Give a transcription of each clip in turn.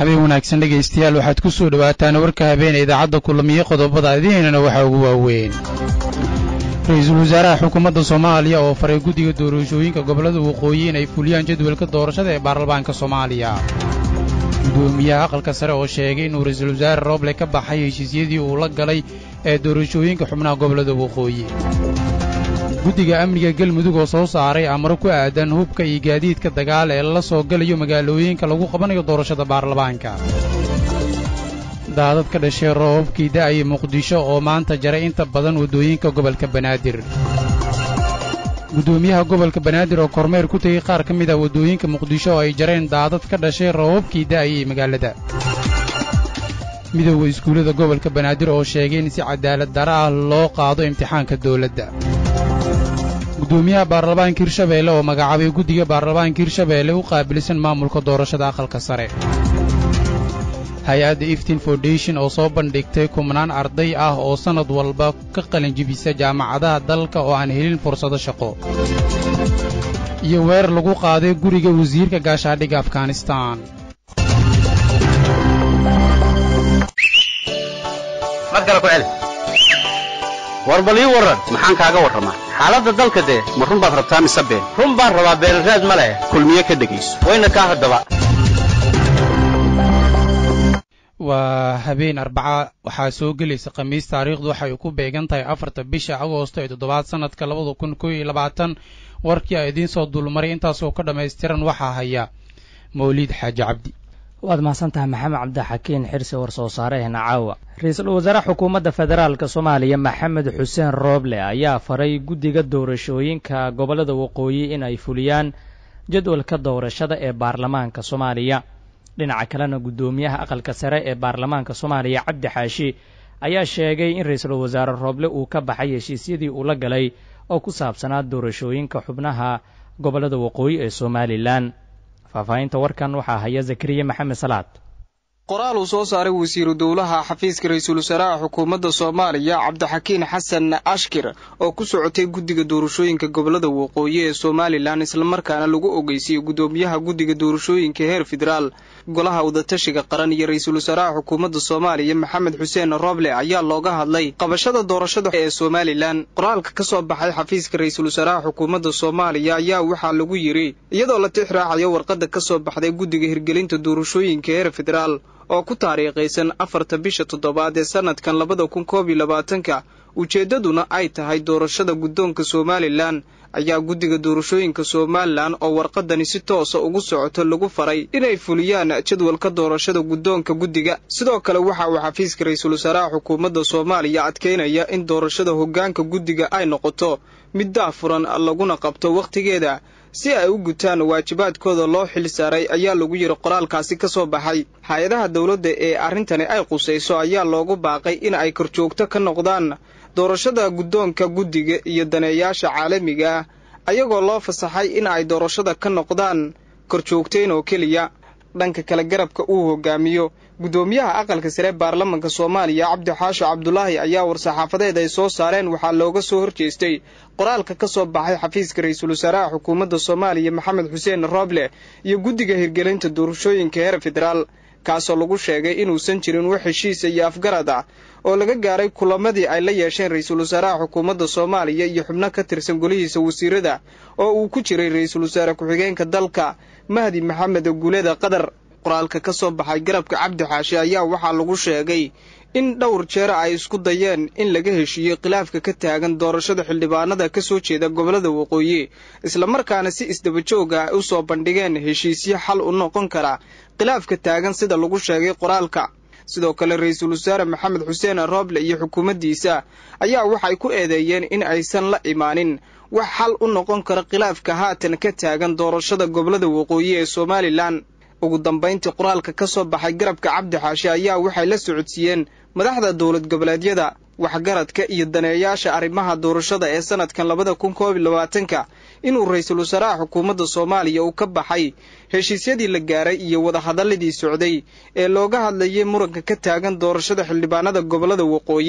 habeen wanaagsan dhegaystayaal waxaad ku soo dhowaataan warka habeene idaacadda kulamiye qodobada adiinana waxaa ugu waaweyn ra-iisul wasaaraha xukuumadda soomaaliya oo faray guddiga doorashooyinka gobollada waqooyi in ay fuliyaan jadwalka doorashada ee baarlamaanka soomaaliya gudoomiyaha aqalka sare oo sheegay inuu ra-iisul wasaare rooble ka baxay heshiisyadii uu la galay ee doorashooyinka xubnaha gobollada waqooyi guddiga amniga galmudug oo soo saaray amaro ku aadan hubka iyo gaadiidka dagaal ee la soo galayo magaalooyinka lagu qabanayo doorashada baarlamaanka daadad ka dhashay roobabkii da'aya muqdisho oo maanta jaray inta badan waddooyinka gobolka banaadir guddoomiyaha gobolka banaadir oo kormeer ku tegey qaar ka mid ah waddooyinka muqdisho oo ay jareen daadad ka dhashay roobabkii da'ayay magaalada midowda iskuullada gobolka banaadir oo sheegay in si cadaalad dara ah loo qaado imtixaanka dawladda guddoomiyaha baarlamaanka hirshabeelle oo magacaabay guddiga baarlamaanka hirshabeelle u qaabilsan maamulka doorashada aqalka sare hay-adda iftin foundation oo soo bandhigtay kumnaan arday ah oo sannad walba ka qalinjibisa jaamacadaha dalka oo aan helin fursado shaqo iyo weerar lagu qaaday guriga wasiirka gaashaadhiga afghanistaan war bal ii warran maxaan kaaga warramaa xaaladda dalka dee ma run baad rabtaa mise been run baan rabaa beenraad ma leh kulmiye ka dhegayso wayna kaa haddaba waa habeen arbaca waxaa soo gelaysa khamiis taariikhdu waxay ku beegan tahay afarta bisha agoosto ee toddobaad sannadka labada kun koo iyo labaatan warkii a idiin soo dulmaray intaasoo ka dhammaystiran waxaa haya mawliid xaaji cabdi waad mahadsantahay maxamed cabdixakiin xirsi war soo saareehna caawa ra-iisul wasaare xukuumadda federaalk soomaaliya maxamed xuseen rooble ayaa faray guddiga doorashooyinka gobollada waqooyi in ay fuliyaan jadwalka doorashada ee baarlamaanka soomaaliya dhinaca kalena guddoomiyaha aqalka sare ee baarlamaanka soomaaliya cabdi xaashi ayaa sheegay in ra-iisul wasaare rooble uu ka baxay heshiisyadii uu la galay oo ku saabsanaa doorashooyinka xubnaha gobollada waqooyi ee somalilan faahfaahinta warkan waxaa haya zakariya maxamed salaad qoraal uu soo saaray wasiiru dowlaha xafiiska ra-iisul wasaaraha xukuumadda soomaaliya cabdixakiin xasan ashkir oo ku socotay guddiga doorashooyinka gobollada waqooyi ee somalilan islamarkaana lagu ogeysiiyey guddoomiyaha guddiga doorashooyinka heer federaal golaha wadatashiga qaran iyo ra-iisul wasaaraha xukuumadda soomaaliya maxamed xuseen rooble ayaa looga hadlay qabashada doorashada ee somalilan qoraalka ka soo baxay xafiiska ra-iisul wasaaraha xukuumadda soomaaliya ayaa waxaa lagu yidhi iyadoo la tix raacayo warqadda ka soo baxday guddiga hirgelinta doorashooyinka heer federaal oo ku taariikhaysan afarta bisha toddobaad ee sannadkan labada kun koob iyo labaatanka ujeeddaduna ay tahay doorashada guddoonka somalilan ayaa guddiga doorashooyinka somalilan oo warqadani si toosa ugu socoto lagu faray inay fuliyaan jadwalka doorashada guddoonka guddiga sidoo kale waxa uu xafiiska ra-iisul wasaaraha xukuumadda soomaaliya adkaynaya in doorashada hoggaanka guddiga ay noqoto mid daafuran laguna qabto wakhtigeeda si ay u gutaan waajibaadkooda loo xil saaray ayaa lagu yidhi qoraalkaasi ka soo baxay hay-adaha dowladda ee arrintani ay qusayso ayaa loogu baaqay in ay korjoogto ka noqdaan doorashada guddoonka guddiga iyo daneeyaasha caalamiga ah ayagoo loo fasaxay in ay doorashada ka noqdaan korjoogtayn oo keliya dhanka kale garabka uu hogaamiyo guddoomiyaha aqalka sare baarlamanka soomaaliya cabdi xaasho cabdulaahi ayaa war-saxaafadeed ay soo saareen waxaa looga soo horjeestay qoraalka ka soo baxay xafiiska ra-iisul wasaaraha xukuumadda soomaaliya maxamed xuseen rooble iyo guddiga hirgelinta doorashooyinka heer federaal kaasoo lagu sheegay inuusan jirin wax heshiisa iyo afgarad ah oo laga gaaray kulamadii ay la yeesheen ra-iisul wasaaraha xukuumadda soomaaliya iyo xubno ka tirsan golihiisa wasiirada oo uu ku jiray ra-iisul wasaare ku-xigeenka dalka mahdi maxamed guuleda qadar qoraalka ka soo baxay garabka cabdi xaashi ayaa waxaa lagu sheegay in dhowr jeer ay isku dayeen in laga heshiiyo khilaafka ka taagan doorashada xildhibaanada ka soo jeeda gobollada waqooyi islamarkaana si isdabajooga ay u soo bandhigeen heshiisyo xal u noqon kara khilaafka taagan sida lagu sheegay qoraalka sidoo kale ra-iisul wasaare maxamed xuseen rooble iyo xukuumaddiisa ayaa waxay ku eedeeyeen in aysan la imaanin wax xal u noqon kara khilaafka haatan ka taagan doorashada gobollada waqooyi ee somalilan ugu dambayntii qoraalka ka soo baxay garabka cabdi xaashi ayaa waxay la socodsiiyeen madaxda dowlad goboleedyada waxgaradka iyo daneeyaasha arrimaha doorashada ee sannadkan labada kun koob iyo labaatanka inuu ra-iisul wasaaraha xukuumadda soomaaliya uu ka baxay heshiisyadii la gaaray iyo wadahadalladii socday ee looga hadlayay muranka ka taagan doorashada xildhibaanada gobollada waqooyi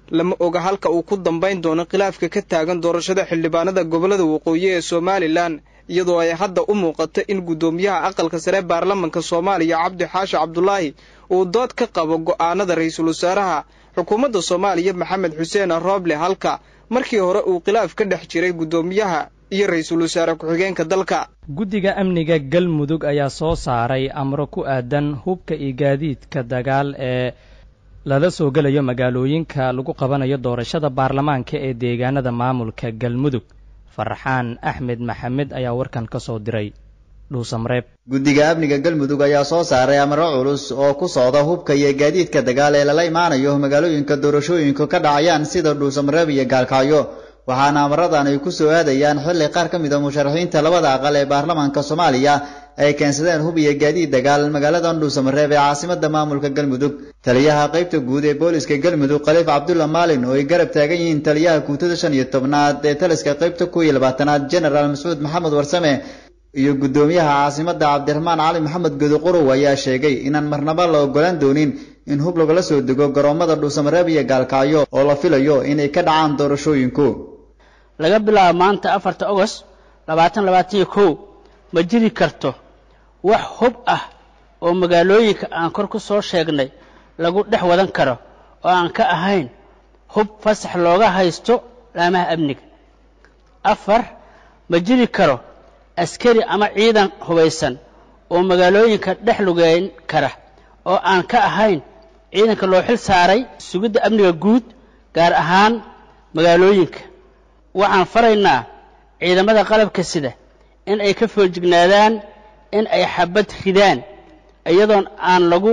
lama oga halka uu ku dambayn doono khilaafka ka taagan doorashada xildhibaanada gobollada waqooyi ee somalilan iyadoo ay hadda u muuqato in guddoomiyaha aqalka sare baarlamanka soomaaliya cabdi xaashi cabdulaahi uu dood ka qabo go'aanada ra-iisul wasaaraha xukuumadda soomaaliya maxamed xuseen rooble halka markii hore uu khilaaf ka dhex jiray guddoomiyaha iyo ra-iisul wasaare ku-xigeenka dalka guddiga amniga galmudug ayaa soo saaray amro ku aadan hubka iyo gaadiidka dagaal ee lala soo gelayo magaalooyinka lagu qabanayo doorashada baarlamaanka ee deegaanada maamulka galmudug farxaan axmed maxamed ayaa warkan ka soo diray dhuusamareeb guddiga amniga galmudug ayaa soo saaray amro culus oo ku socda hubka iyo gaadiidka dagaal ee lala imaanayo magaalooyinka doorashooyinku ka dhacayaan sida dhuusamareeb iyo gaalkacyo waxaana amaradan ay ku soo aadayaan xilli qaar ka mid a musharaxiinta labada aqal ee baarlamaanka soomaaliya ay keensadeen hub iyo gaadiid dagaal magaalada dhuusamareeb ee caasimada maamulka galmudug taliyaha qaybta guud ee booliska galmudug khaliif cabdulla maalin oo ay garab taagan yihiin taliyaha guutada shan iyo tobnaad ee taliska qaybta kuw iyo labaatanaad genaraal mascuud maxamed warsame iyo guddoomiyaha caasimada cabdiraxmaan cali maxamed godoqorow ayaa sheegay inaan marnaba la ogolaan doonin in hub lagala soo dego garoomada dhuusamareeb iyo gaalkacyo oo la filayo inay ka dhacaan doorashooyinku laga bilaabo maanta afarta ogost labaatan labaatan iyo kow ma jiri karto wax hub ah oo magaalooyinka aan kor ku soo sheegnay lagu dhex wadan karo oo aan ka ahayn hub fasax looga haysto laamaha amniga afar ma jiri karo askari ama ciidan hubaysan oo magaalooyinka dhex lugeyn kara oo aan ka ahayn ciidanka loo xil saaray sugidda amniga guud gaar ahaan magaalooyinka waxaan faraynaa ciidamada qalabka sida in ay ka foojignaadaan in ay xabad ridaan iyadoon aan lagu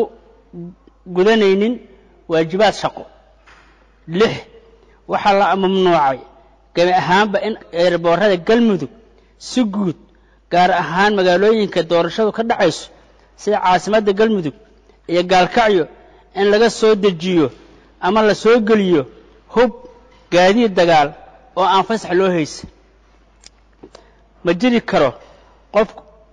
gudanaynin waajibaad shaqo lix waxaa la mamnuucay gabi ahaanba in eerboorada galmudug si guud gaar ahaan magaalooyinka doorashadu ka dhacayso sida caasimadda galmudug iyo gaalkacyo in laga soo dejiyo ama la soo geliyo hub gaadiid dagaal oo aan fasax loo haysan ma jiri karo qof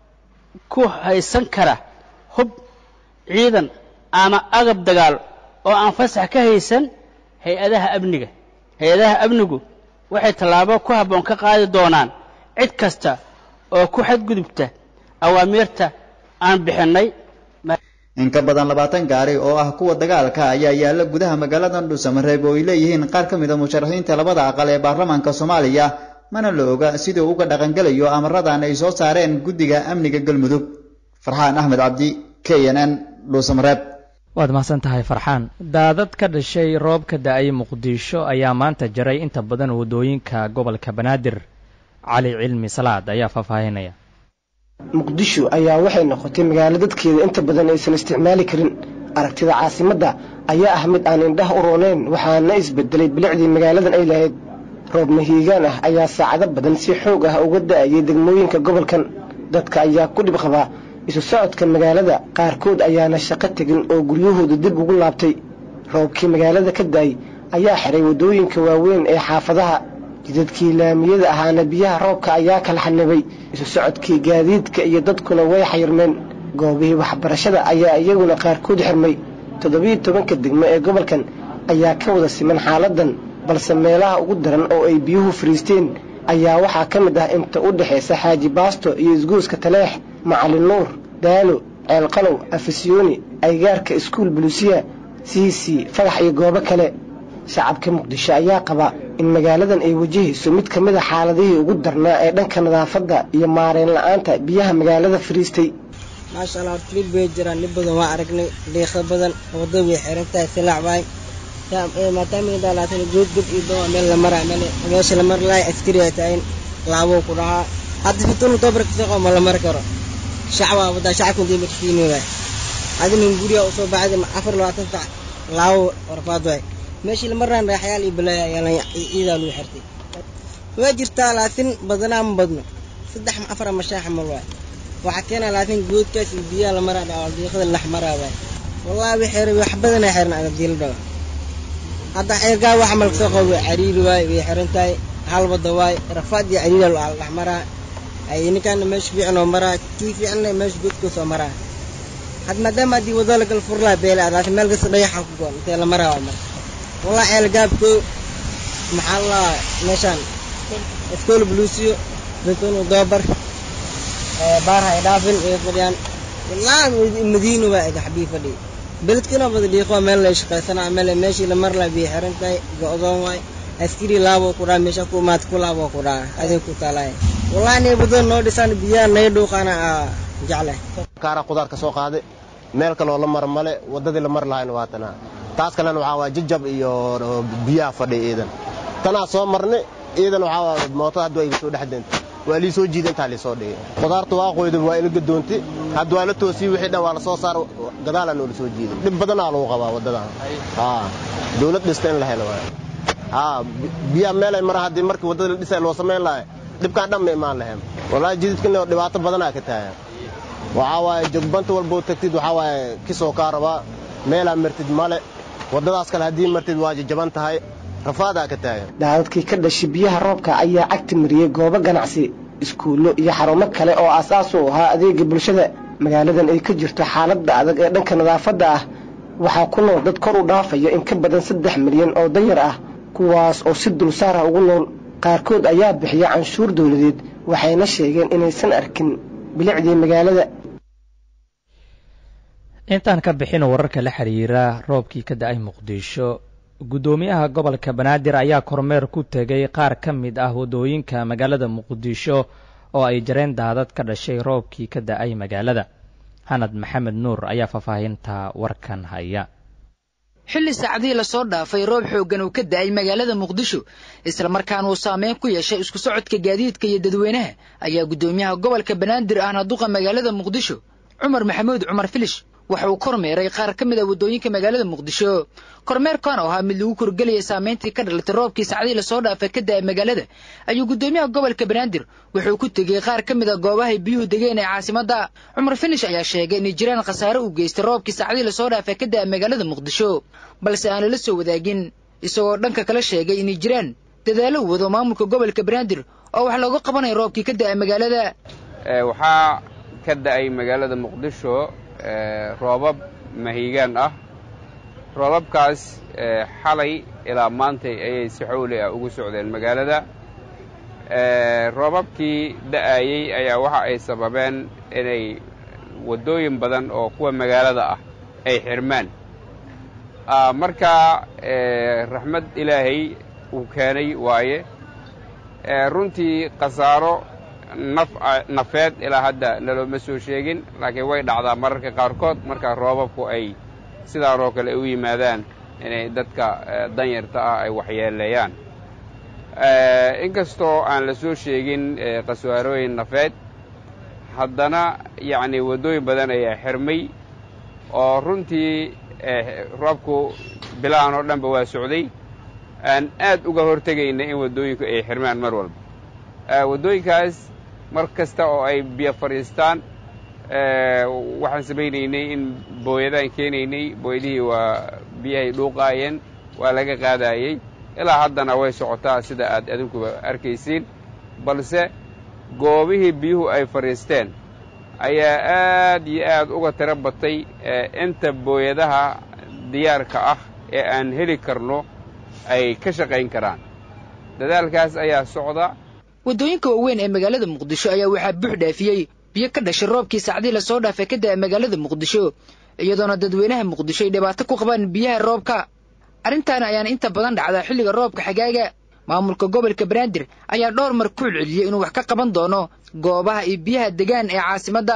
ku haysan kara hub ciidan ama agab dagaal oo aan fasax ka haysan hay-adaha amniga hay-adaha amnigu waxay tallaabo ku habboon ka qaadi doonaan cid kasta oo ku xadgudubta awaamiirta aan bixinnay in ka badan labaatan gaari oo ah kuwa dagaalka ayaa yaalla gudaha magaalada dhuusamareeb oo ay leeyihiin qaar ka mid a musharaxiinta labada aqal ee baarlamaanka soomaaliya mana la oga siduu uga dhaqangelayo amaradan ay soo saareen guddiga amniga galmudug farxaan axmed cabdi k n n dhuusamareeb waad mahadsan tahay farxaan daadad ka dhashay roob ka da-ay muqdisho ayaa maanta jaray inta badan waddooyinka gobolka banaadir cali cilmi salaad ayaa faahfaahinaya muqdisho ayaa waxay noqotay magaalo dadkeeda inta badan aysan isticmaali karin aragtida caasimadda ayaa ah mid aan indhaha u rooneyn waxaana isbedelay bilicdii magaaladan ay lahayd roob mahiigaan ah ayaa saacado badan si xoog ah uga da'ayay degmooyinka gobolkan dadka ayaa ku dhib qabaa isu socodka magaalada qaarkood ayaana shaqo tegin oo guryahooda dib ugu laabtay roobkii magaalada ka da'ay ayaa xiray waddooyinka waaweyn ee xaafadaha jidadkii laamiyada ahaana biyaha roobka ayaa kala xanibay isu socodkii gaadiidka iyo dadkuna way xayirmeen goobihii waxbarashada ayaa iyaguna qaarkood xirmay toddobiyo tobanka degmo ee gobolkan ayaa ka wada siman xaaladan balse meelaha ugu daran oo ay biyuhu fariisteen ayaa waxaa ka mid ah inta u dhexaysa xaaji baasto iyo isguuska taleex macalin nuur daalo ceelqalow afisyooni aygaarka iskuul buluusiya siisi fagax iyo goobo kale shacabka muqdisho ayaa qaba in magaaladan ay wajahayso mid ka mid a xaaladihii ugu darnaa ee dhanka nadaafadda iyo maarayn la-aanta biyaha magaalada fariistay maasha allah horta dhib bay jiraan dhib badan waa aragnay dhiiqa badan wadada way xiran tahay silaac waay maadaama laatan goodgod iyo doo meel la maraa meesha la mari lahay askari ay tahay laabuu ku dhahaa hadda fitunu dobar kasoo ma la mari karo shacba wadaa shacabka intay markiini waay adinin guriga usoo baxday afar labaatan sac laabo warfaad waay meeshii la maraan raaxyaal iyo balaaya ayaa ciidaa lagu xirtay waa jirtaa laatin badanaa ma badno saddex afar ama shan xamal waay waxaa keenaa laatin goodkaas iyo biyaha la maraa dhawa diiqada lax maraa waay wallaahi way xeeray wax badanaa xeeran agabdiila dhawa hadda xeergaa wax mal kasoo qabo way cariiri waay way xiran tahay hal wada waay rafaad iyo cariira lax maraa ay ninkaana meesha fiican oo maraa kii fiicanna meesha goodka soo maraa had maadaama haddii wada lagal furlaa beela laatin meel kasta dhayaxa ku goon intee la maraa waa marka wallahi ceelgaabko maxaa la meeshaan iskool buluusiyo betonu doobar baarha ay dhaafin ay fadhiyaan wallahi madiino waa ega xabii fadhi beledkina bada dhiiqo meel lay shaqaysanaa meel meeshii la mar laa biyo xiran tahay go-doon waay askari laabo ku dhaa meesha ku maad ku laabo ku dhaa adeeg ku taalaay wallahi nay badan noo dhisaan biyaha nay dhuuqaana jecle kaara qudaar ka soo qaaday meel kaloo la mar male waddadii la mar lahayna waa tanaa taas kalena waxaa waa jajab iyo biyaha fadhiya iidan tanaa soo marnay iidan waxaa waa mootada hadda waa iga soo dhex deentay waa lii soo jiida intaa lii soo dhigay qudaarta waa qoyda waa ila gadoontay hadda waa la toosiyey wixii dhan waa la soo saar gadaalaa noola soo jiiday dhib badanaa lagu qabaa waddadan haa dawlad dhista in la helo waay haa biyaha meelay mara haddii markii waddada la dhisay loo samayn lahay dhibkaan dhan ma imaan lahayn wallaahi jididkana dhibaato badanaa ka taagan waxaa waaye jogbanta walboo tagtid waxaa waaye kisoo kaa rabaa meelaa martid male waddadaas kale haddii martid waa jajaban tahay rafaadaa ka taagan daadadkii ka dhashay biyaha roobka ayaa cagti mariyey goobo ganacsi iskuullo iyo xarumo kale oo aasaas u ahaa adeega bulshada magaaladan ay ka jirto xaaladda adag ee dhanka nadaafadda ah waxaa ku nool dad kor u dhaafaya in ka badan saddex milyan oo danyar ah kuwaas oo si dulsaar ah ugu nool qaarkood ayaa bixiya canshuur dawladeed waxayna sheegeen inaysan arkin bilicdii magaalada intaan ka bixin wararka la xiriira roobkii ka da-ay muqdisho guddoomiyaha gobolka banaadir ayaa kormeer ku tegay qaar ka mid ah waddooyinka magaalada muqdisho oo ay jareen daadad ka dhashay roobkii ka da-ay magaalada hanad maxamed nuur ayaa faahfaahinta warkan haya xilli saacadihii lasoo dhaafay roob xooggan uu ka da'ay magaalada muqdisho islamarkaana uu saameyn ku yeeshay isku socodka gaadiidka iyo dadweynaha ayaa guddoomiyaha gobolka banaadir ahna duqa magaalada muqdisho cumar maxamuud cumar filish waxa uu kormeeray qaar ka mid a waddooyinka magaalada muqdisho kormeerkan oo ahaa mid lagu korgelayay saamayntii ka dhalatay roobkii saacadihii lasoo dhaafay ka da'ay magaalada ayuu guddoomiyaha gobolka banaadir wuxuu ku tegey qaar ka mid a goobahay biyuhu degeen ee caasimadda cumar finish ayaa sheegay inay jiraan khasaare uu geystay roobkii saacadihii lasoo dhaafay ka da'a magaalada muqdisho balse aan lala soo wadaagin isagoo dhanka kala sheegay inay jiraan dadaallo u wado maamulka gobolka banaadir oo wax looga qabanayo roobkii ka da'a magaalada waxaa ka da'ay magaalada muqdisho roobab mahiigaan ah roobabkaas xalay ilaa maantay ayay si xowli ah ugu socdeen magaalada roobabkii da'ayey ayaa waxa ay sababeen inay waddooyin badan oo kuwa magaalada ah ay xirmaan marka raxmad ilaahay uu keenay waaye runtii khasaaro naf nafeed ilaa hadda nalooma soo sheegin laakiin way dhacdaa mararka qaarkood marka roobabku ay sidaanoo kale u yimaadaan inay dadka danyarta ah ay waxyeeleeyaan inkastoo aan la soo sheegin khasaarooyin nafeed haddana yacni waddooyin badan ayaa xirmay oo runtii roobku bilahan oo dhanba waa socday aan aad uga hortegayna in waddooyinku ay xirmaan mar walba waddooyinkaas mar kasta oo ay biyo fadhiistaan waxaan samaynaynay in booyadaan keenaynay booyadihii waa biyahay dhuuqaayeen waa laga qaadaayey ilaa haddana way socotaa sida aad adinkuba arkaysiin balse goobihii biyuhu ay fadhiisteen ayaa aad iyo aad uga tiro batay inta booyadaha diyaarka ah ee aan heli karno ay ka shaqayn karaan dadaalkaas ayaa socda waddooyinka waaweyn ee magaalada muqdisho ayaa waxaa buux dhaafiyey biyo ka dhashay roobkii saacdii lasoo dhaafay ka da'a magaalada muqdisho iyadoona dadweynaha muqdisho ay dhibaato ku qabaan biyaha roobka arrintaana ayaana inta badan dhacdaa xilliga roobka xagaaga maamulka gobolka banaadir ayaa dhowr mar ku celceliyey inuu wax ka qaban doono goobaha iyo biyaha degaan ee caasimadda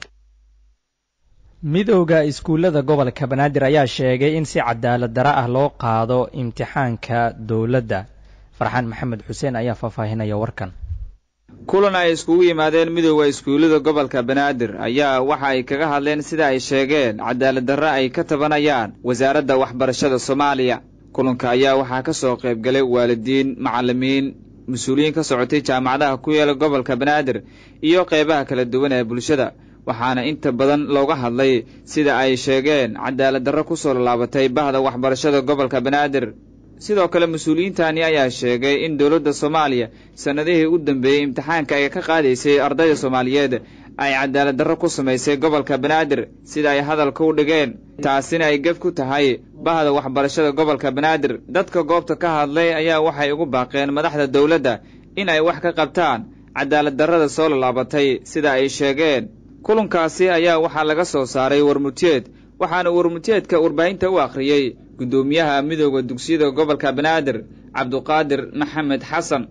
midowda iskuullada gobolka banaadir ayaa sheegay in si cadaalad dara ah loo qaado imtixaanka dowladda farxaan maxamed xuseen ayaa faahfaahinaya warkan kulan ay iskugu yimaadeen midowda iskuullada gobolka banaadir ayaa waxa ay kaga hadleen sida ay sheegeen cadaalad darre ay ka tabanayaan wasaaradda waxbarashada soomaaliya kulanka ayaa waxaa ka soo qaybgalay waalidiin macallimiin mas-uuliyiin ka socotay jaamacadaha ku yaela gobolka banaadir iyo qeybaha kala duwan ee bulshada waxaana inta badan looga hadlay sida ay sheegeen cadaalad darro ku soo laalaabatay bahda waxbarashada gobolka banaadir sidoo kale mas-uuliyiintani ayaa sheegay in dowladda soomaaliya sannadihii u dambeeyey imtixaanka ay ka qaadaysay ardayda soomaaliyeed ay cadaalad darro ku samaysay gobolka banaadir sida ay hadalka u dhigeen taasina ay gef ku tahay bahda waxbarashada gobolka banaadir dadka goobta ka hadlay ayaa waxay ugu baaqeen madaxda dowladda in ay wax ka qabtaan cadaalad darrada soo lallaabatay sida ay sheegeen kulankaasi ayaa waxaa laga soo saaray warmutiyeed waxaana warmutiyeedka warbaahinta u akhriyey guddoomiyaha midooda dugsiyada gobolka banaadir cabduqaadir maxamed xasan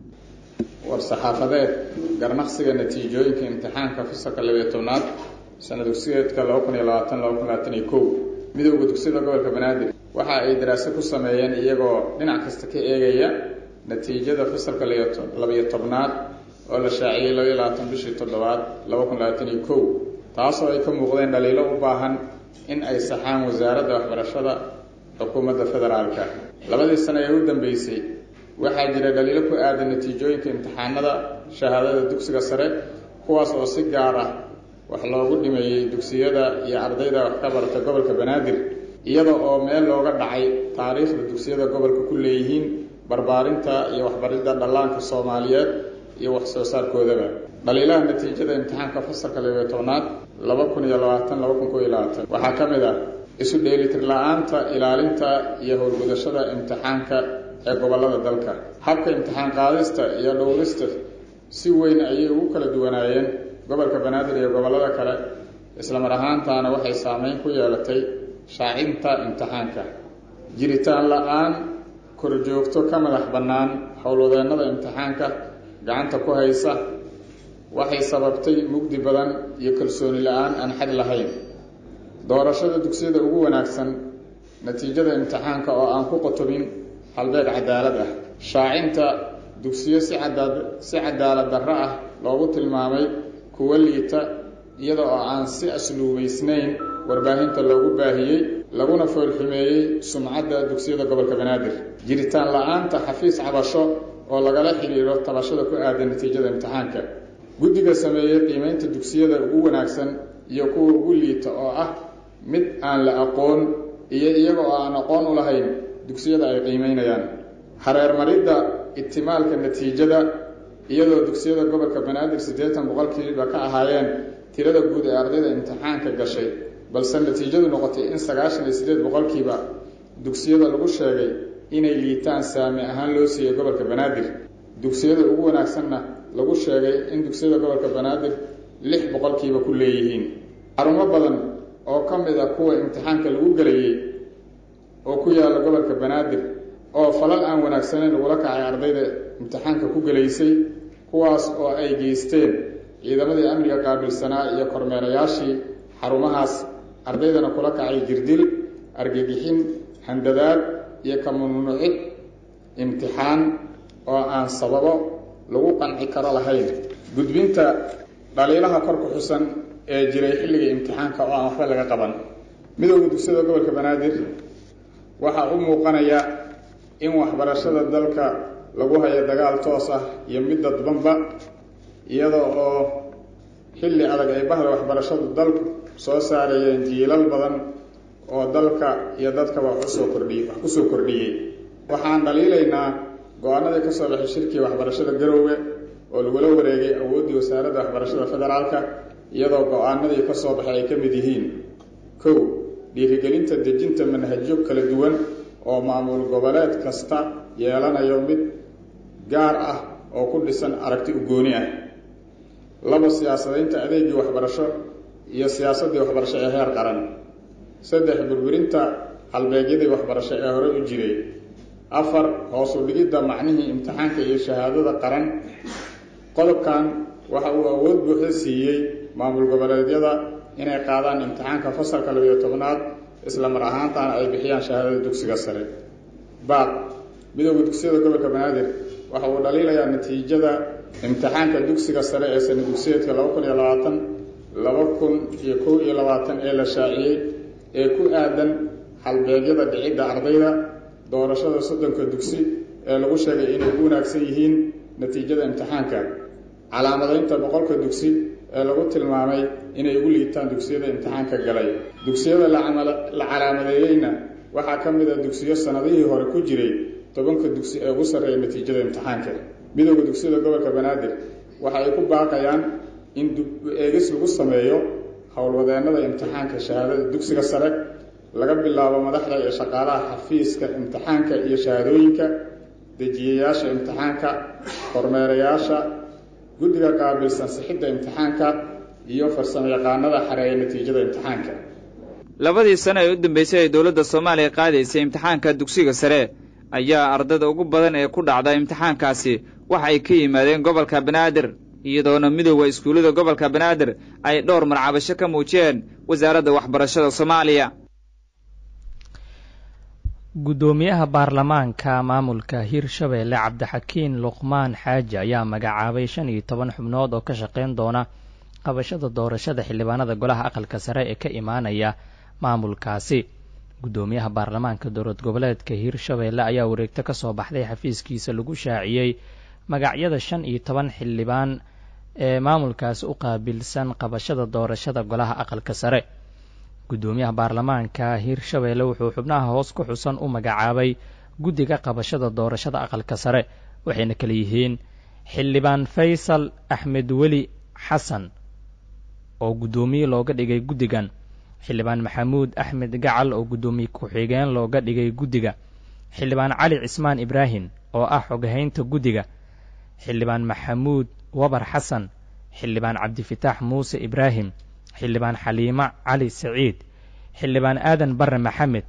war saxaafadeed garnaqsiga natiijooyinka imtixaanka fasalka labiyo tobnaad sana dugsiyeedka laba kun iyo labaatan laba kun labaatan iyo kow midooda dugsiyada gobolka banaadir waxa ay daraase ku sameeyeen iyagoo dhinac kasta ka eegaya natiijada fasalka labiyo tobnaad oo la shaaciyey labaiyo labaatan bishii toddobaad laba kun labaatan iyo kow taasoo ay ka muuqdeen dhaliilo u baahan in ay saxaan wasaaradda waxbarashada xukuumadda federaalka labadii sano ee u dambeysay waxaa jira dhaliilo ku aadan natiijooyinka imtixaanada shahaadada dugsiga sare kuwaas oo si gaar ah wax loogu dhimeeyey dugsiyada iyo ardayda wax ka barata gobolka banaadir iyada oo meel looga dhacay taariikhda dugsiyada gobolka ku leeyihiin barbaarinta iyo waxbaridda dhallaanka soomaaliyeed iyo wax soo saarkoodaba dhaliilaha natiijada imtixaanka fasalka labiyo tobnaad laba kun iyo labaatan laba kun koo iyo labaatan waxaa ka mid ah isu dheelitir la-aanta ilaalinta iyo howlgudashada imtixaanka ee gobollada dalka habka imtixaan qaadista iyo dhowrista si weyn ayay ugu kala duwanaayeen gobolka banaadir iyo gobollada kale islamar ahaantaana waxay saameyn ku yeelatay shaacinta imtixaanka jiritaan la-aan korjoogto ka madax bannaan howlwadeennada imtixaanka gacanta ku haysa waxay sababtay mugdi badan iyo kalsooni la-aan aan xad lahayn doorashada dugsiyada ugu wanaagsan natiijada imtixaanka oo aan ku qotobin halbeeg cadaalad ah shaacinta dugsiyo si cadaad si cadaalad darro ah loogu tilmaamay kuwa liita iyada oo aan si asluubaysnayn warbaahinta loogu baahiyey laguna foolxumeeyey sumcadda dugsiyada gobolka banaadir jiritaan la-aanta xafiis cabasho oo lagala xidhiidho tabashada ku aadan natiijada imtixaanka guddiga sameeyey qiimeynta dugsiyada ugu wanaagsan iyo kuwa ugu liita oo ah mid aan la aqoon iyo iyaga oo aan aqoon u lahayn dugsiyada ay qiimeynayaan hareermaridda itimaalka natiijada iyadoo dugsiyada gobolka banaadir siddeetan boqolkiiba ka ahaayeen tirada guud ee ardayda imtixaanka gashay balse natiijadu noqotay in sagaashan iyo siddeed boqolkiiba dugsiyada lagu sheegay inay liitaan saami ahaan loo siiyey gobolka banaadir dugsiyada ugu wanaagsanna lagu sheegay in dugsiyada gobolka banaadir lix boqolkiiba ku leeyihiin xarumo badan oo ka mid ah kuwa imtixaanka lagu gelayey oo ku yaalla gobolka banaadir oo falal aan wanaagsaneyn lagula kacay ardayda imtixaanka ku gelaysay kuwaas oo ay geysteen ciidamadii amniga qaabilsanaa iyo kormeerayaashii xarumahaas ardaydana kula kacay jirdil argagixin handadaad iyo ka mamnuucid imtixaan oo aan sababo lagu qanci karo lahayn gudbinta dhaliilaha kor ku xusan ee jiray xilligii imtixaanka oo aan waxba laga qaban midowda dugsiyada gobolka banaadir waxaa u muuqanaya in waxbarashada dalka lagu hayo dagaal toos ah iyo mid dadbanba iyada oo xilli adag ay bahda waxbarashadu dalku soo saarayeen jiilal badan oo dalka iyo dadkaba wax usoo kordhiyey wax kusoo kordhiyey waxaan dhaliilaynaa go-aanadii ka soo baxay shirkii waxbarashada garoowe oo lagula wareegay awooddii wasaaradda waxbarashada federaalka iyadoo go-aanadii ka soo baxay ay ka mid yihiin kow dhiirigelinta dejinta manhajyo kala duwan oo maamul goboleed kasta yeelanayo mid gaar ah oo ku dhisan aragti ugooni ah laba siyaasadaynta adeegii waxbarasho iyo siyaasaddii waxbarasho ee heer qaran saddex burburinta halbeegyadii waxbarasho ee hore u jiray afar hoos u dhigidda macnihii imtixaanka iyo shahaadada qaran qodobkan waxa uu awood buuxda siiyey maamul goboleedyada inay qaadaan imtixaanka fasalka labiyo tobnaad isla mar ahaantaana ay bixiyaan shahaadada dugsiga sare baaq midowda dugsiyada gobolka banaadir waxa uu dhaliilayaa natiijada imtixaanka dugsiga sare ee sana dugsiyeedka laba kun iyo labaatan laba kun iyo kow iyo labaatan ee la shaaciyey ee ku aadan halbeegyada dhicidda ardayda doorashada soddonka dugsi ee lagu sheegay inay u wanaagsan yihiin natiijada imtixaanka calaamadaynta boqolka dugsi ee lagu tilmaamay inay ugu liitaan dugsiyada imtixaanka galay dugsiyada la calaamadeeyeyna waxaa ka mid a dugsiyo sanadihii hore ku jiray tobanka dugsi ee ugu sarreeya natiijada imtixaanka midowda dugsiyada gobolka banaadir waxa ay ku baaqayaan in eegis lagu sameeyo howlwadeennada imtixaanka shahaadada dugsiga sare laga bilaabo madaxda iyo shaqaalaha xafiiska imtixaanka iyo shahaadooyinka dejiyayaasha imtixaanka kormeerayaasha guddiga qaabilsan sixidda imtixaanka iyo farsamo yaqaanada xareeya natiijada imtixaanka labadii sano ee u dambeysay ay dowladda soomaaliya qaadaysay imtixaanka dugsiga sare ayaa ardada ugu badan ee ku dhacda imtixaankaasi waxa ay ka yimaadeen gobolka banaadir iyadoona midooda iskuullada gobolka banaadir ay dhowr marcabasho ka muujiyeen wasaaradda waxbarashada soomaaliya guddoomiyaha baarlamaanka maamulka hirshabeelle cabdixakiin luqmaan xaaji ayaa magacaabay shan iyo toban xubnood oo ka shaqayn doona qabashada doorashada xildhibaanada golaha aqalka sare ee ka imaanaya maamulkaasi guddoomiyaha baarlamaanka dowlad goboleedka hirshabeelle ayaa wareegto ka soo baxday xafiiskiisa lagu shaaciyey magacyada shan iyo toban xildhibaan ee maamulkaasi u qaabilsan qabashada doorashada golaha aqalka sare guddoomiyaha baarlamaanka hirshabeelle wuxuu xubnaha hoos ku xusan u magacaabay guddiga qabashada doorashada aqalka sare waxayna kala yihiin xildhibaan faysal axmed weli xasan oo guddoomiye looga dhigay guddigan xildhibaan maxamuud axmed gacal oo guddoomiye ku-xigeen looga dhigay guddiga xildhibaan cali cismaan ibraahim oo ah xoghaynta guddiga xildhibaan maxamuud wabar xasan xildhibaan cabdifitaax muuse ibraahim xildhibaan xaliimo cali saciid xildhibaan aadan barre maxamed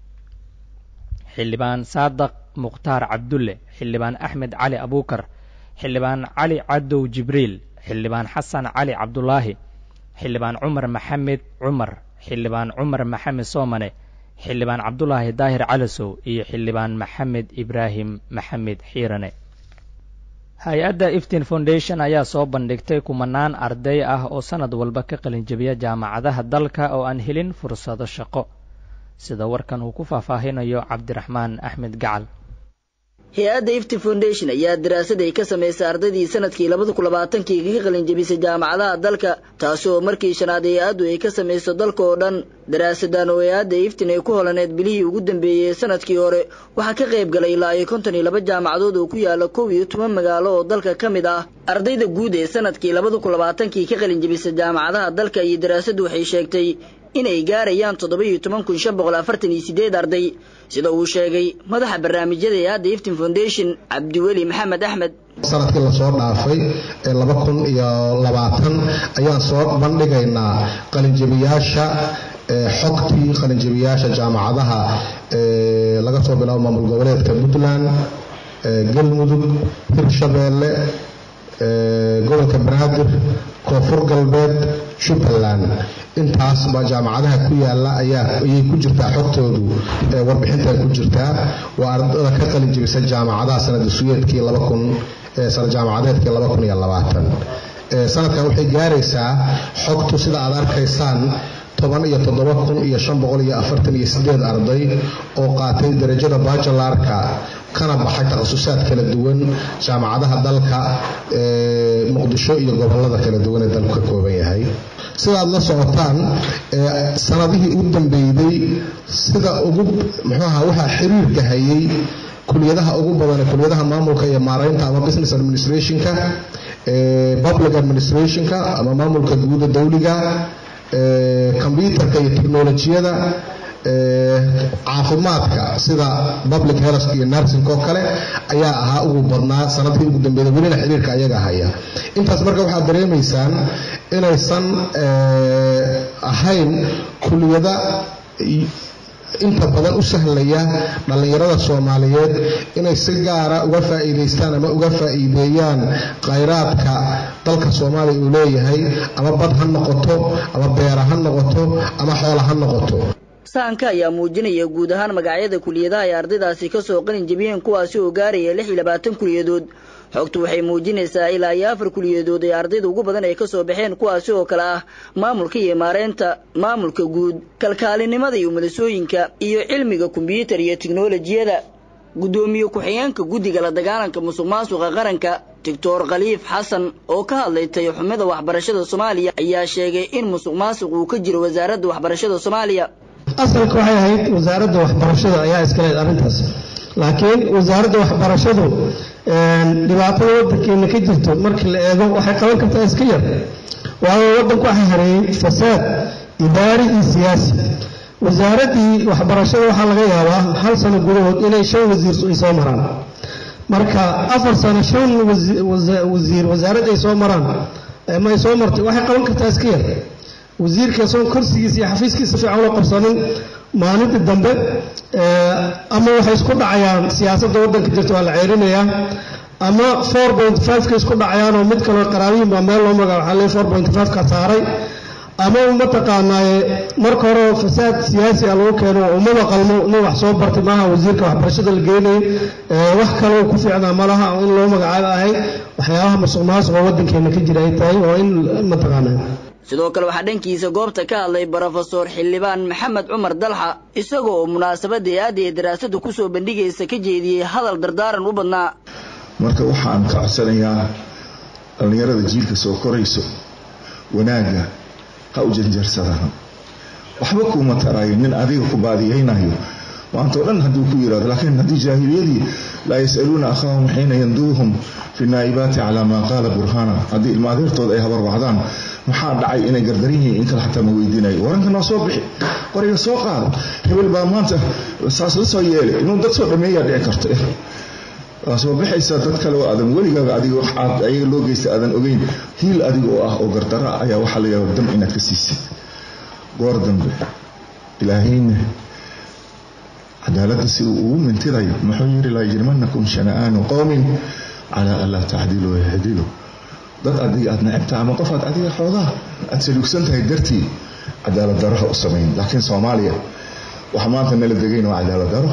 xildhibaan saadaq mukhtaar cabdulle xildhibaan axmed cali abuukar xildhibaan cali cadow jibriil xildhibaan xasan cali cabdulaahi xildhibaan cumar maxamed cumar xildhibaan cumar maxamed soomane xildhibaan cabdulaahi daahir calasow iyo xildhibaan maxamed ibraahim maxamed xiirane hay-adda iftin foundation ayaa soo bandhigtay kumanaan arday ah oo sannad walba ka qalinjabiya jaamacadaha dalka oo aan helin fursado shaqo sida warkan uu ku faahfaahinayo cabdiraxmaan axmed gacal hay-adda ifti foundation ayaa daraasad ay ka samaysay ardaydii sanadkii labada kun labaatankii ka qalinjabisay jaamacadaha dalka taasi oo markii shanaad hay-addu ay ka samayso dalka oo dhan daraasadan oo hay-adda iftin ay ku holaneed bilihii ugu dambeeyey ee sanadkii hore waxaa ka qayb galay ilaa iyo konton iyo laba jaamacadood oo ku yaala kow iyo toban magaalo oo dalka ka mid ah ardayda guud ee sanadkii labada kun labaatankii ka qalinjabisay jaamacadaha dalka iyo daraasaddu waxay sheegtay inay gaarayaan toddoba iyo toban kun shan boqol afartan iyo sideed arday sida uu sheegay madaxa barnaamijyada hay-adda iftin foundation cabdiweli maxamed axmed sanadkii lasoo dhaafay ee laba kun iyo labaatan ayaan soo bandhigaynaa qalinjabiyaasha xogtii qalinjabiyaasha jaamacadaha laga soo bilaabo maamul goboleedka puntland galmudug hirshabeelle gobolka banaadir koonfur galbeed jubbaland intaas baa jaamacadaha ku yaala ayay ku jirtaa xogtoodu warbixinta ku jirtaa waa ardada ka qalin jebisa jaamacadaha sanadsuyeedkii jaamacadeedkii sanadkan waxay gaaraysaa xogtu sida aad arkaysaan toban iyo toddoba kun iyo shan boqol iyo afartan iyo sideed arday oo qaatay darajada bajalarka kana baxay takhasusaad kala duwan jaamacadaha dalka muqdisho iyo gobolada kala duwan ee dalku ka kooban yahay sidaad la socotaan sanadihii u dambeeyey sida ugu muxuuaha waxaa xiriirka hayay kuliyadaha ugu badan ee kuliyadaha maamulka iyo maaraynta ama business administrationka public administrationka ama maamulka guuda dowliga kombyutarka iyo teknolojiyada caafimaadka sida public health iyo nursing oo kale ayaa ahaa ugu badnaa sanadkii ugu dambeeyay welina xiriirka ayaga haya intaas marka waxaad dareemaysaan inaysan ahayn kuliyada inta badan u sahlaya dhallinyarada soomaaliyeed inay si gaara uga faa'iidaystaan ama uga faa'iideeyaan khayraadka dalka soomaaliya uu leeyahay ama bad ha noqoto ama beera ha noqoto ama xoola ha noqoto sahanka ayaa muujinaya guud ahaan magacyada kuliyadaha ay ardaydaasi ka soo qalin jebiyeen kuwaasi oo gaaraya lix iyo labaatan kuliyadood xogtu waxay muujinaysaa ilaa iyo afar kuliyadood ee ardayda ugu badan ay ka soo baxeen kuwaasi oo kale ah maamulka iyo maareynta maamulka guud kalkaalinimada iyo madasooyinka iyo cilmiga kombyuutar iyo tiknolojiyada guddoomiye ku-xigeenka guddiga la dagaalanka musuq maasuqa qaranka doctor khaliif xasan oo ka hadlay tayaxumada waxbarashada soomaaliya ayaa sheegay in musuq maasuq uu ka jiro wasaaradda waxbarashada soomaaliya asalka waxay ahayd wasaaradda waxbarashada ayaa iska leed arrintaas laakiin wasaaradda waxbarashadu dhibaatada waddankeena ka jirto markii la eego waxay qaban kartaa iska yar waayo waddanku waxaa hareeyey fasaad idaari iyo siyaasi wasaaraddii waxbarashada waxaa laga yaabaa hal sano gudahood inay shan wasiir ay soo maraan marka afar sano shan wasiir wasaarad ay soo maraan ma ay soo martay waxay qaban kartaa iska yar wasiirka soon kursigiisa iyo xafiiskiisa fiican loo qabsanin maalinta dambe ama waxay isku dhacayaan siyaasadda waddanka jirta waa la ceerinayaa ama four point five-ka isku dhacayaan oo mid kaloo qaraabiyin baa meel loo magaa waxaa leey four point five-ka saaray ama mataqaanaaye marka hore fasaad siyaasi a lagu keeno umada qalmo nin wax soo bartay maaha wasiirka waxbarashada la geenayay wax kaloo ku fiicnaa malaha in loo magacaabo ahayd waxyaabaha masuq maasuq oo waddankeena ka jira ay tahay oo in mataqaanaa sidoo kale waxaa dhankiisa goobta ka hadlay brofesor xildhibaan maxamed cumar dalxa isagoo oo munaasabadda aada ee daraasadu kusoo bandhigaysa ka jeediyey hadal dardaaran u badnaa marka waxaan ka codsanayaa dhallinyarada jiilka soo korayso wanaagga ha u janjarsadaan waxba kuuma taraayo nin adiga ku baadiyaynayo maanta o dhan hadduu ku yidhahdo laakiin haddii jaahiliyadii laa yas'aluuna akhaahum xiina yanduuhum fi naa'ibaati calaa maa qaala burhaana haddii ilma adeertooda ay habarwacdaan maxaa dhacay inay gardaran yihiin in kale xataa ma weydiinayo waranka noo soo bixi qoriga soo qaado hebel baa maanta saas la soo yeelay inuu dad soo dhameeyaa dhici karto waa soo baxaysaa dad kale oo aadan weligaaga adiga wax aad ayaga loo geysta aadan ogeyn hiil adiga oo ah oo gardara ah ayaa waxaa laga yaaba dam inaad ka siisid goor dambe ilaahayna cadaaladda si uu ugu mintidayo muxuu yidhi laa yajrimanakum shana'aanu qowmin calaa an laa tacdiluu yahdilu dad adiga aad necabtaha ama qof aad adiga xoogaa aad saluugsan tahay dartii cadaalad daraha u samayn laakiin soomaaliya waxa maanta nala degayn waa cadaalad daro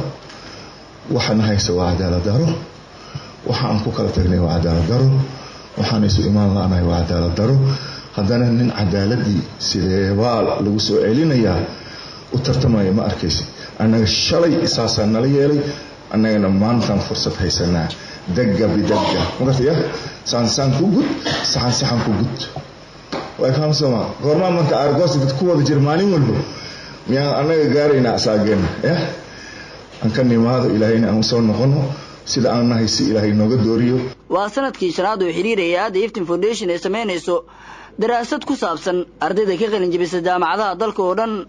waxana haysa waa cadaalad daro waxa aan ku kala tagnay waa cadaalad daro waxaan isu imaan la-nahay waa cadaalad daro haddana nin cadaaladii sideebaa lagu soo celinayaa u tartamaya ma arkaysa annaga shalay saasaa nala yeelay annagana maantaan fursad haysanaa dagga bidagga magartaya saansaan ku gud saxan saxan ku gud way fahamsama goormaa marka aargoosi dad ku wada jira maalin walba miyaan annaga gaaraynaa asaageenna ya aan ka nimaado ilaahayna aan usoo noqono sida aan nahay si ilaahay nooga dooriyo waa sanadkii shanaad oo xiriiraya aadda iftin foundation ay samaynayso daraasad ku saabsan ardayda ka qalin jebisa jaamacadaha dalka oo dhan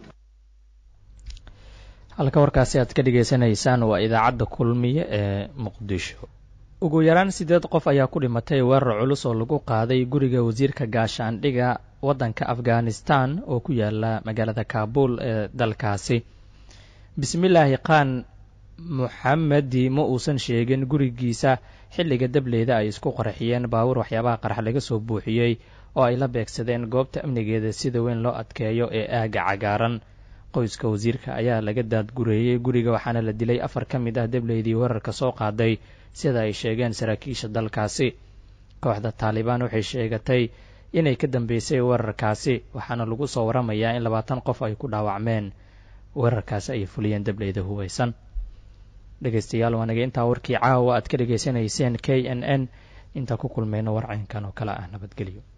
halka warkaasi aad ka dhagaysanaysaan waa idaacadda kulmiye ee muqdisho ugu yaraan siddeed qof ayaa ku dhimatay weerar culus oo lagu qaaday guriga wasiirka gaashaandhiga waddanka afghanistan oo ku yaala magaalada kaabul ee dalkaasi bismillaahi khan muxamedi ma uusan sheegin gurigiisa xilliga dableyda ay isku qarxiyeen baawur waxyaabaha qarax laga soo buuxiyey oo ay la beegsadeen goobta amnigeeda sida weyn loo adkeeyo ee aaga cagaaran qoyska wasiirka ayaa laga daadgureeyey guriga waxaana la dilay afar ka mid ah dableydii weerarka soo qaaday sida ay sheegeen saraakiisha dalkaasi kooxda taalibaan waxay sheegatay inay ka dambeysay weerarkaasi waxaana lagu soo waramayaa in labaatan qof ay ku dhaawacmeen weerarkaasi ay fuliyeen dableyda hubaysan dhegaystayaal waa naga intaa warkii caawa aad ka dhegaysanayseen k n n intaa ku kulmayno warcaynkan oo kale ah nabadgelyo